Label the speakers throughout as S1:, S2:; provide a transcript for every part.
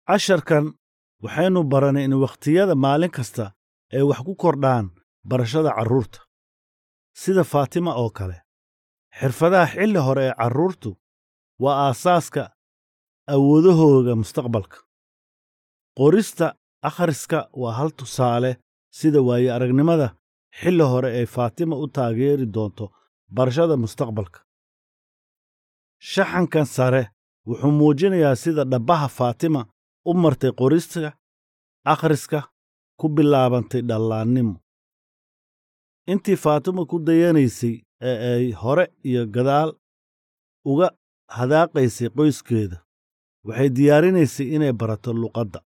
S1: casharkan waxaynu baranay in wakhtiyada maalin kasta ay wax ku kordhaan barashada carruurta sida faatima oo kale xirfadaha xilli hore ee carruurtu waa aasaaska awoodahooga mustaqbalka qorista akhriska waa hal tusaale sida waaye aragnimada xilli hore ay faatima u taageeri doonto barashada mustaqbalka shaxankan sare wuxuu muujinayaa sida dhabbaha faatima u martay qorista akhriska ku bilaabantay dhallaannimo intii faatima ku dayanaysay ee ay hore iyo gadaal uga hadaaqaysay qoyskeeda waxay diyaarinaysay inay barato luqadda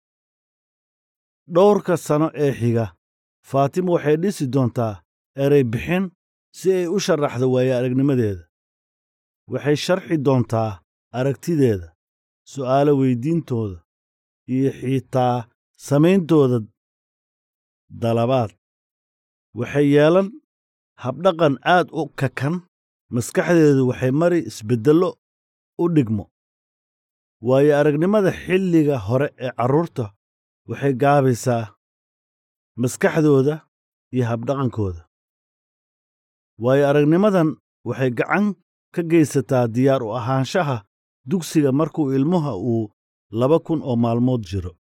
S1: dhowrka sano ee xiga faatima waxay dhisi doontaa erey bixin si ay u sharaxdo waaye aragnimadeeda waxay sharxi doontaa aragtideeda su'aalo weyddiintooda iyo xitaa samayntooda dalabaad waxay yeelan habdhaqan aad u kakan maskaxdeedu waxay mari isbeddello u dhigmo waayo aragnimada xilliga hore ee carruurta waxay gaabaysaa maskaxdooda iyo habdhaqankooda waayo aragnimadan waxay gacan ka geysataa diyaar u ahaanshaha dugsiga markuu ilmuha uu laba kun oo maalmood jiro